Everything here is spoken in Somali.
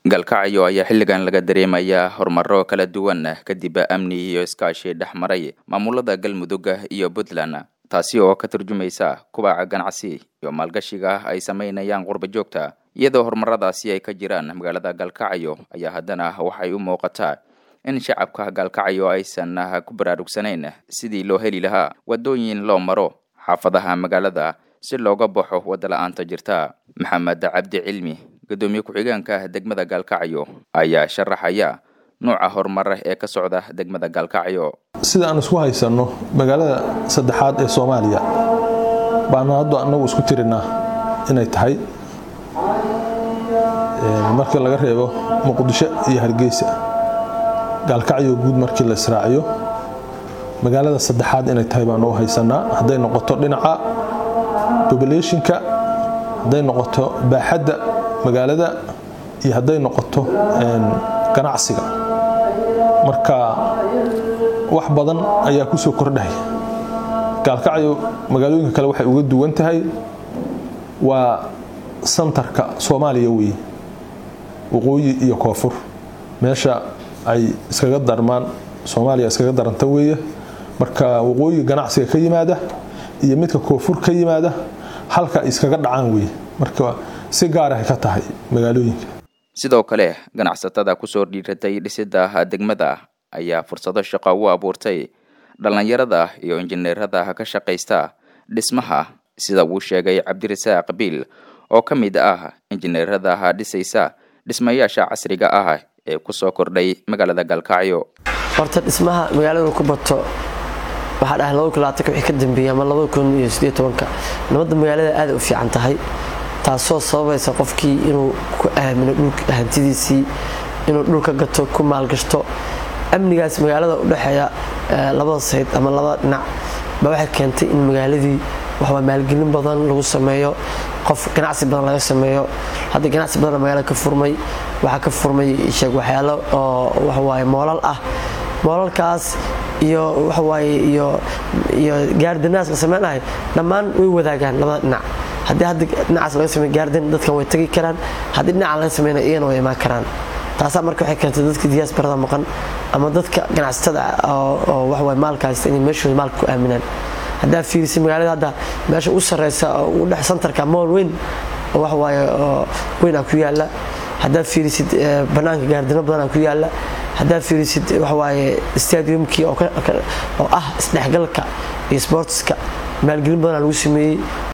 galkacyo ayaa xilligan laga dareemayaa horumaro kala duwan kadib amni iyo iskaashi dhex maray maamulada galmudug iyo puntland taasi oo ka turjumaysa kubaca ganacsi iyo maalgashiga ay sameynayaan qurba joogta iyadoo horumaradaasi ay ka jiraan magaalada galkacyo ayaa haddana waxay u muuqataa in shacabka galkacyo aysan ku baraarugsanayn sidii loo heli lahaa wadooyin loo maro xaafadaha magaalada si looga baxo wadda la-aanta jirta maxamed cabdi cilmi gudoomiye ku-xigeenka degmada gaalkacyo ayaa sharaxaya nuuca horumar ee ka socda degmada gaalkacyo sida aan isku haysanno magaalada saddexaad ee soomaaliya baanu hadda anagu isku tirinaa inay tahay markii laga reebo muqdisho iyo hargeysa gaalkacyo guud markii la israaciyo magaalada saddexaad inay tahay baanu u haysanaa hadday noqoto dhinaca bobulationka hadday noqoto baaxadda magaalada iyo hadday noqoto ganacsiga marka wax badan ayaa ku soo kordhaya gaalkacyo magaalooyinka kale waxay uga duwan tahay waa santarka soomaaliya weeye waqooyi iyo koonfur meesha ay iskaga darmaan soomaaliya iskaga daranta weeye marka waqooyiga ganacsiga ka yimaada iyo midka koonfur ka yimaada halka iskaga dhacaan weeye marka si gaarahay ka tahay magaalooyinka sidoo kale ganacsatada kusoo dhiiratay dhisida degmada ayaa fursado shaqo u abuurtay dhallinyarada iyo injineerada ka shaqaysta dhismaha sida uu sheegay cabdirasaaq biil oo ka mid ah injineerada dhisaysa dhismayaasha casriga ah ee kusoo kordhay magaalada galkacyo horta dhismaha magaalada ku bato waxaa dhahay wixii ka dambeeyey ama nabadda magaalada aada u fiican tahay taasoo sababaysa qofkii inuu ku aamino dhulka hantidiisii inuu dhulka gato ku maalgashto amnigaas magaalada udhexeeya labada sayd ama labada dhinac ba waxay keentay in magaaladii waxaa maalgelin badan lagu sameeyo qof ganacsi badan laga sameeyo hadda ganacsi badan magaalada ka furmay waxaa ka furmay sheeg waxyaalo oo waxawaaye moolal ah moolalkaas iyo waxawaaye iyo iyo gaardinaas la sameynahay dhammaan way wadaagaan labada dhinac haddii hadda dhinacaas laga samey gaardan dadkan way tagi karaan haddii dhinaca laga sameynaya iyana way imaan karaan taasaa marka waxay keentay dadka diyaasbarada maqan ama dadka ganacsatada oo waxawaaye maalka haysta inay meeshooda maalka ku aaminaan haddaa fiirisay magaalada hadda meesha u sarreysa oo ugu dhex santarka mool weyn oo waxawaaye oo weyn aa ku yaalla haddaad fiirisid bannaanka gaardino badan aa ku yaalla haddaad fiirisid waxawaaye stadiumkii oo ah isdhexgalka iyo sportska maalgelin badan aa lagu sameeyey